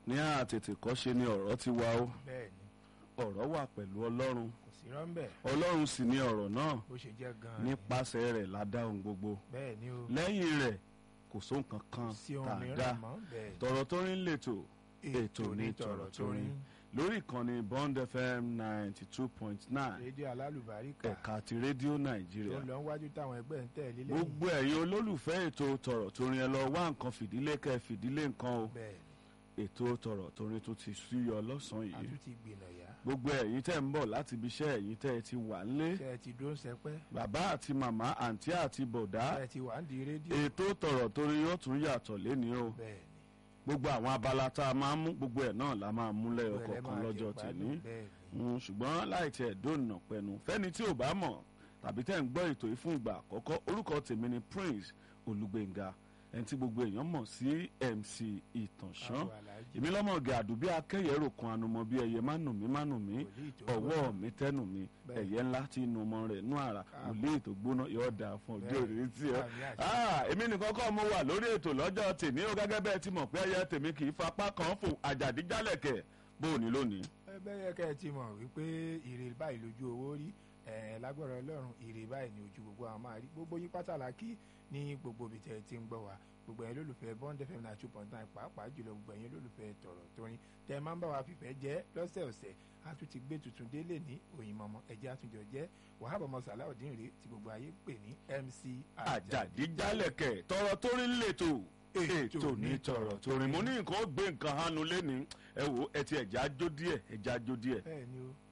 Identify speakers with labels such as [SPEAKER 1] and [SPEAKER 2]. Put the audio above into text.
[SPEAKER 1] ní àtètèkọ́ṣe ni ọ̀rọ̀ ti wà ó
[SPEAKER 2] bẹ́ẹ̀ ni
[SPEAKER 1] ọ̀rọ̀ wà pẹ̀lú ọlọ́run
[SPEAKER 2] kò sí rọ́ńbẹ́
[SPEAKER 1] ọlọ́run sì ni ọ̀rọ̀ náà
[SPEAKER 2] bó ṣe jẹ́ gan-an ni.
[SPEAKER 1] nípasẹ̀ rẹ̀ la dá ohun gbogbo
[SPEAKER 2] bẹ́ẹ̀ ni o
[SPEAKER 1] lẹ́yìn rẹ̀ kò sóhun kankan
[SPEAKER 2] kò sí
[SPEAKER 1] tá
[SPEAKER 2] ohun
[SPEAKER 1] a dá
[SPEAKER 2] mìíràn mọ́ bẹ́ẹ̀ ni.
[SPEAKER 1] tọ̀rọ̀ tó rin lètò ètò ní tọ̀rọ̀ tó rin lórí ìkànnì bond fm ninety two point nine
[SPEAKER 2] rédíò alálùbáríkà
[SPEAKER 1] ẹ̀ka ti rédíò
[SPEAKER 2] tó
[SPEAKER 1] nàìjíríà
[SPEAKER 2] lọ wájú táwọn ẹgbẹ́ ń tẹ̀lé lẹ́yìn
[SPEAKER 1] gbogbo ẹ̀yin olólùfẹ́ ètò tọ̀rọ̀ tó rin ẹ lọ wá nǹkan fìdílé kẹ́ ẹ fìdílé nǹkan o
[SPEAKER 2] bẹ́ẹ̀
[SPEAKER 1] ètò tọ̀rọ̀ tó rin tó ti súyọ lọ́sàn-án
[SPEAKER 2] ni a
[SPEAKER 1] yìí
[SPEAKER 2] tún ti gbìnà yá
[SPEAKER 1] gbogbo ẹ̀yin tẹ́ ń bọ̀ láti ibi iṣẹ́ ẹ̀yin tẹ́ ẹ ti wà ńlé
[SPEAKER 2] ṣe ẹ ti dó ń sẹpẹ́
[SPEAKER 1] bàbá àti màmá àǹtí àti bọ̀dá
[SPEAKER 2] ṣe ẹ ti wà ń di rédíò
[SPEAKER 1] ètò tọ̀rọ̀ tó rin yóò tún yàtọ̀ léni o
[SPEAKER 2] bẹ́ẹ̀
[SPEAKER 1] gbogbo àwọn abala tá a máa ń mú gbogbo ẹ̀ náà la máa mú
[SPEAKER 2] ni
[SPEAKER 1] lẹ́yọ
[SPEAKER 2] Gbogbo ẹ̀
[SPEAKER 1] kọ̀ọ̀kan
[SPEAKER 2] máa
[SPEAKER 1] lọ́jọ́
[SPEAKER 2] jẹ
[SPEAKER 1] tèmi
[SPEAKER 2] gbádùn, bẹ́ẹ̀ ni
[SPEAKER 1] Mm, ṣùgbọ́n láì tiẹ̀ dóònà pẹ̀nu fẹ́ni tí ò bá mọ̀ tàbí tẹ́ ń gbọ́ ètò yìí fún ìgbà àkọ́kọ́ orúkọ tèmi ni Prince Olúgbénga ẹni tí gbogbo èèyàn mọ̀ sí MC Ìtànṣán
[SPEAKER 2] àwọn aláàjì
[SPEAKER 1] èmi lọ́mọ̀gẹ àdùbí akẹ́yẹ̀rò kan anumọ bí ẹyẹ má nù mí má nù mí
[SPEAKER 2] wòlíì tó
[SPEAKER 1] ọwọ́
[SPEAKER 2] gbóná.
[SPEAKER 1] mi tẹ́nu mi
[SPEAKER 2] Bẹ́ẹ̀.
[SPEAKER 1] ẹ̀yẹ ńlá tí inú ọmọ rẹ̀ nú àrà
[SPEAKER 2] Káàbọ̀.
[SPEAKER 1] òlé ètò gbóná yóò dáa fún ọjọ́
[SPEAKER 2] Bẹ́ẹ̀.
[SPEAKER 1] òrìrì tí ọ.
[SPEAKER 2] Àmì àṣẹ.
[SPEAKER 1] Ah, èmi nìkan kọ́ mo wà lórí ètò lọ́jọ́ tèmi ó gẹ́gẹ́ bẹ́ẹ̀ ti mọ̀ pé ẹyẹ tèmi kì í fapá kan fò àjàdíjálẹ̀kẹ̀ bó o ní lónìí.
[SPEAKER 2] ẹ bẹ́ẹ̀ kẹ́ ẹ ti mọ̀ wípé ire báyìí lójú owó rí ẹ lágbára ọlọ́run ire báyìí ní ojú gbogbo àwọn máa rí gbogbo yín pátálàkì ní gbogbo ibi tẹ́ ẹ ti ń gbọ́ wa gbogbo ẹ̀yin lólùfẹ́ bond fm náà two point nine pàápàá jùlọ gbogbo ẹ̀yin lólùfẹ́ tọ̀rọ̀ torin tẹ́ ẹ máa ń bá wa fìfẹ́ jẹ́ lọ́sẹ̀ọ̀sẹ̀ a tún ti gbé tuntun délé ní òyìn mọ́mọ́ ẹ̀jẹ̀ àtúnjọ jẹ́ wàhábà ọmọ sàláùdín rèé tí gbogbo ayé ń pè ní mc
[SPEAKER 1] àjàdíjálẹ̀kẹ̀ tọrọ tó rí lètò ètò ní tọrọ torí mo ní nǹkan ó gbé nǹkan hánu lẹ́ni ẹ wò ẹ ti ẹ̀já jó díẹ̀ ẹ̀já jó díẹ̀.
[SPEAKER 2] bẹ́ẹ̀ ni o